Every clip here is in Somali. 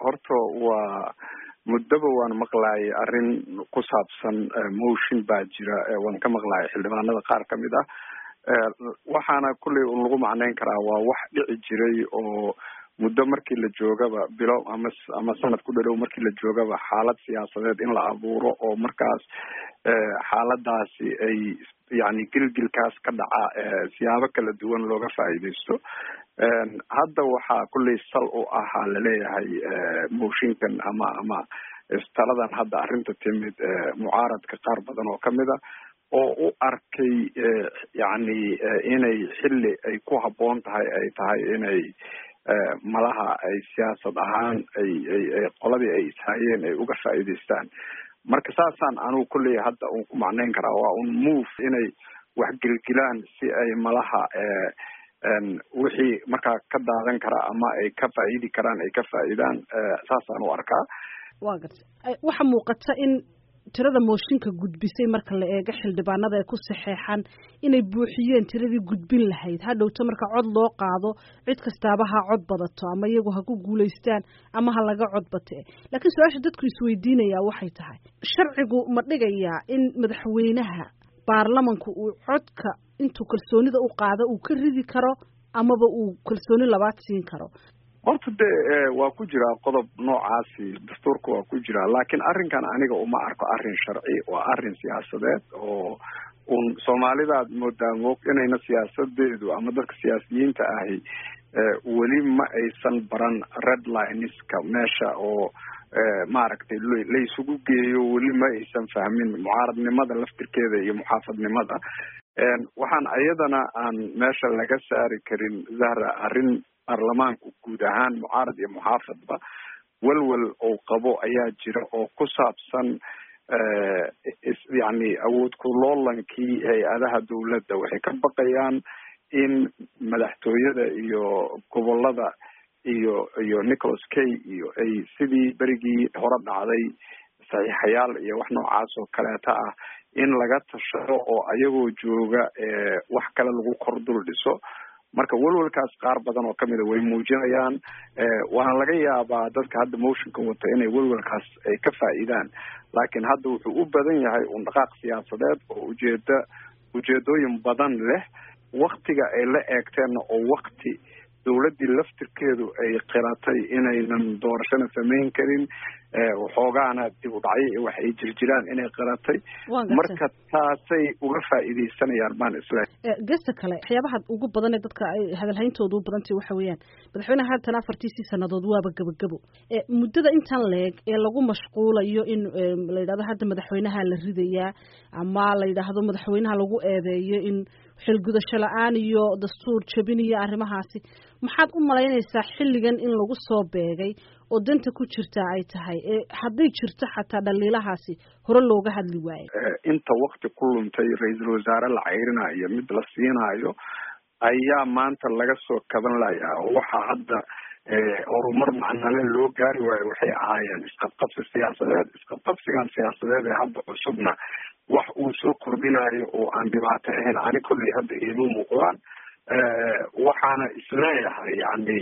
horta waa muddaba waan maqlayay arrin ku saabsan motion baa jira waan ka maqlayay xildhibaanada qaar kamid ah waxaana kulley un lagu macneyn karaa waa wax dhici jiray oo muddo markii la joogaba bilo ama ama sanad ku dhalow markii la joogaba xaalad siyaasadeed in la abuuro oo markaas xaaladaasi ay yani gilgilkaas ka dhaca siyaabo kala duwan looga faa'iideysto hadda waxaa kulley sal u ahaa laleeyahay mooshinkan ama ama taladan hadda arrinta timid mucaaradka qaar badan oo kamid a oo u arkay yani inay xilli ay ku habboon tahay ay tahay inay malaha ay siyaasad ahaan ay ay ay qoladii ay ishayeen ay uga faa'iideystaan marka saasaan anugu kulley hadda un ku macneyn karaa waa un move inay wax gelgilaan si ay malaha wixii markaa ka daadan karaa ama ay ka faa'iidi karaan ay ka faa'iidaan saasaan u arkaa wa garta waxaa muuqata in tirada mooshinka gudbisay marka la eego xildhibaanada ee ku saxeexan inay buuxiyeen tiradii gudbin lahayd ha dhowto marka cod loo qaado cid kastaaba ha cod badato ama iyagu ha ku guulaystaan ama ha laga cod bate laakiin su-aasha dadku isweydiinayaa waxay tahay sharcigu ma dhigayaa in madaxweynaha baarlamanku uu codka intuu kalsoonida u qaado uu ka ridi karo amaba uu kalsooni labaad siin karo horta de waa ku jiraa qodob noocaasi dastuurka waa ku jiraa laakiin arrinkan aniga uma arko arrin sharci waa arrin siyaasadeed oo un soomaalidaad moodaa moog inayna siyaasadeedu ama dadka siyaasiyiinta ahi weli ma aysan baran red lineska meesha oo maaragtay laysugu geeyo weli ma aysan fahmin mucaaradnimada laftirkeeda iyo muxaafadnimada waxaan iyadana aan meesha laga saari karin zahra arrin baarlamaanku guud ahaan mucaarad iyo muxaafadba welwel oo qabo ayaa jira oo ku saabsan yani awood kuloolankii hay-adaha dawladda waxay ka baqayaan in madaxtooyada iyo gobolada iyo iyo nicholas kay iyo ay sidii berigii hore dhacday saxiixayaal iyo wax noocaas oo kaleeta ah in laga tashado oo ayagoo jooga wax kale lagu kor dul dhiso marka welwelkaas qaar badan oo kamida way muujinayaan waana laga yaabaa dadka hadda motionka wata inay welwelkaas ay ka faa'iidaan laakiin hadda wuxuu u badan yahay un dhaqaaq siyaasadeed oo ujeeda ujeedooyin badan leh waktiga ay la eegteenna oo wakti dawladdii laftirkeedu ay qiratay inaynan doorashana samayn karin waxoogaana dib u dhacyo iyo wax ay jirjiraan inay qiratay marka taasay uga faa'iideysanayaan baan isle gesta kale waxyaabaha ugu badan ee dadka ay hadalhayntooda u badantay waxa weeyaan madaxweyneha haatan afartiisii sanadood waaba gebagabo muddada intan leeg ee lagu mashquulayo in la yidhahdo hadda madaxweynaha la ridayaa ama la yidhaahdo madaxweynaha lagu eedeeyo in xilgudasho la-aan iyo dastuur jabin iyo arrimahaasi maxaad u malaynaysaa xilligan in lagu soo beegay oo danta ku jirta ay tahay hadday jirto xataa dhaliilahaasi hore looga hadli waayo inta wakti ku luntay ra-iisul wasaare la cayrinayo mid la siinaayo ayaa maanta laga soo kaban layaa oo waxaa hadda horumar macnale loo gaari waayo waxay ahaayeen isqabqabsi siyaasadeed isqabqabsigan siyaasadeed ee hadda cusubna wax uu soo kordhinayo oo aan dhibaato ahayn ani kolley hadda iima muuqdaan waxaana isleeyahay yani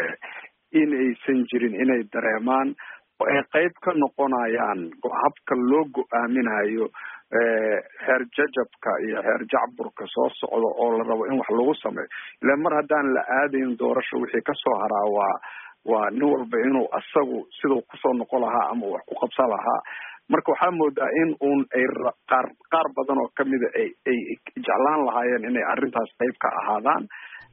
in aysan jirin inay dareemaan oo ay qeyb ka noqonayaan habka loo go-aaminayo heer jajabka iyo heer jacburka soo socda oo la rabo in wax lagu sameeyo ila mar haddaan la aadayn doorasho wixii kasoo haraa waa waa nin walba inuu asagu siduu kusoo noqon lahaa ama wax ku qabsan lahaa marka waxaa moodaa in uun ay qaar qaar badan oo kamida ay ay jeclaan lahaayeen inay arrintaas qeyb ka ahaadaan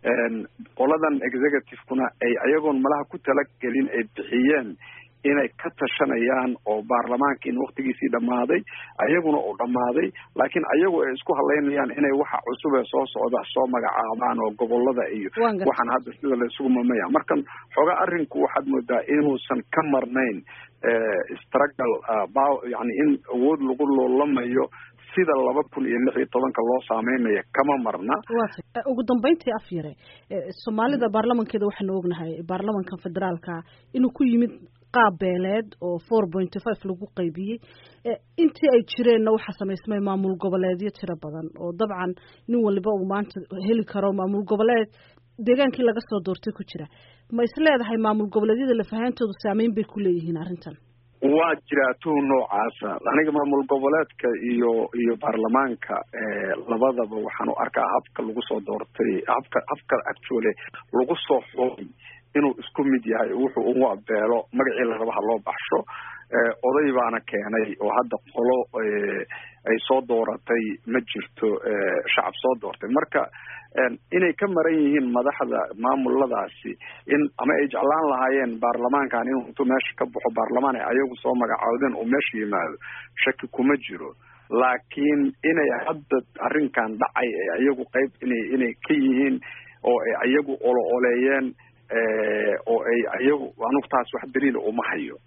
qoladan executive-kuna ay ayagoon malaha ku talagelin ay bixiyeen inay ka tashanayaan oo baarlamaankiin waktigiisii dhammaaday ayaguna uu dhammaaday laakiin ayagu ay isku halaynayaan inay waxa cusub ee soo socda soo magacaabaan oo gobolada iyo waxaan hadda sida la isugu mamaya markan xoogaa arrinku waxaad moodaa inuusan ka marnayn struggle yani in awood lagu loolamayo sida laba kun iyo lix iyo tobanka loo saameynayo kama marna ugu dambeyntii af yare soomaalida baarlamankeeda waxaanu ognahay baarlamanka federaalka inuu ku yimid qaab beeleed oo four point five lagu qaybiyey intii ay jireenna waxaa samaysmay maamul goboleedyo tiro badan oo dabcan nin waliba uu maanta heli karo maamul goboleed deegaankii laga soo doortay ku jira ma is leedahay maamul goboleedyada lafahantoodu saameyn bay ku leeyihiin arrintan waa jiraa tuhun noocaasa aniga maamul goboleedka iyo iyo baarlamaanka labadaba waxaan u arkaa habka lagu soo doortay habka habka actually lagu soo xoogay inuu isku mid yahay wuxuu ugu abeelo magacii laraba ha loo baxsho oday baana keenay oo hadda qolo ay soo dooratay ma jirto shacab soo doortay marka inay ka maran yihiin madaxda maamuladaasi in ama ay jeclaan lahaayeen baarlamaankan inuu intuu meesha ka baxo baarlamaan ay ayagu soo magacoodeen uu meesha yimaado shaki kuma jiro laakiin inay hadda arrinkan dhacay ee ayagu qeyb inay inay ka yihiin oo ay ayagu olo oleeyeen oo ay ayagu anugu taas wax daliila uma hayo